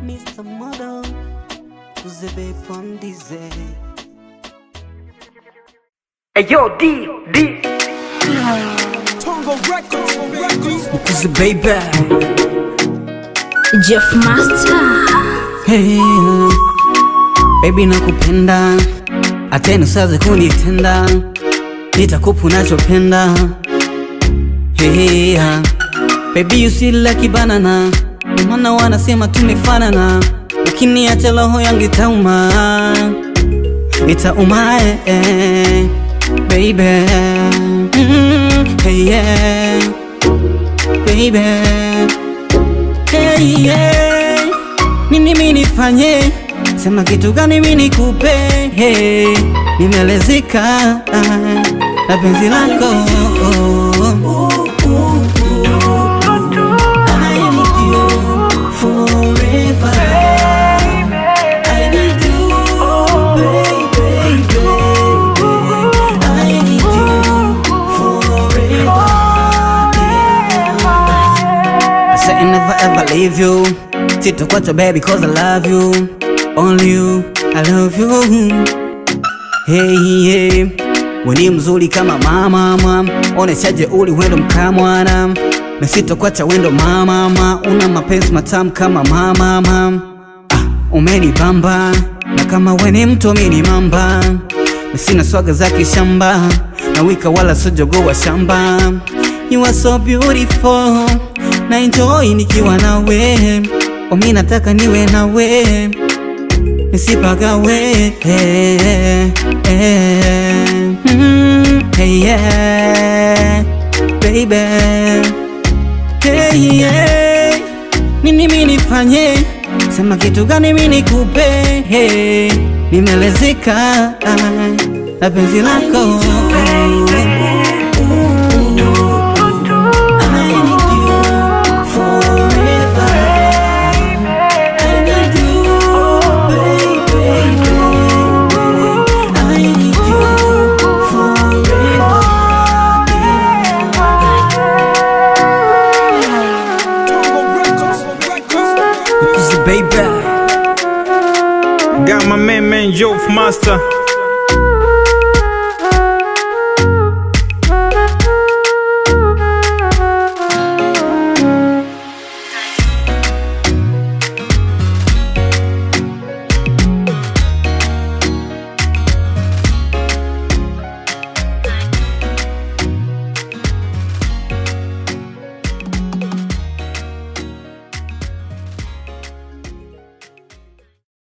Mr. Model, Kuzebe Pondize. Hey yo, D, D. Kuze baby. Jeff Master Hey, baby nakupenda, atena usaze kunitenda, nitakupa unachopenda. Hey, baby you sweet like banana, ndio maana wanasema tumefanana, lakini hata roho yangu itauma, itauma eh, eh, baby. Mm, hey, yeah, baby. Hey, yeah. Nini mimi nifanye? Sema kitu gani mimi nikupe? Hey, nimelezeka ah, na penzi lako I need you forever. I need you, baby, baby. I need you forever. I said I never ever leave you. Sitakuacha baby cause I love you. Only you, I love you. Hey, hey. Weni mzuri kama mama mama, oneshaje uli wendo mkamwana na sitakuacha wendo mama mama, una mapenzi matamu kama mama mama. Ah, umenibamba na kama weni mtu mini mamba, na sina swaga za kishamba na wika wala sojogo wa shamba. You are so beautiful na enjoy nikiwa nawe, omi nataka niwe nawe nisipagawe eh, eh, mm, hey, yeah, baby hey, yeah. Nini mimi nifanye? Sema kitu gani mimi nikupe? Hey, nimelezeka ah, na penzi lako I need you forever. I need you, baby, baby. I need you forever. Kuze baby. Got my man, man, Joe Master.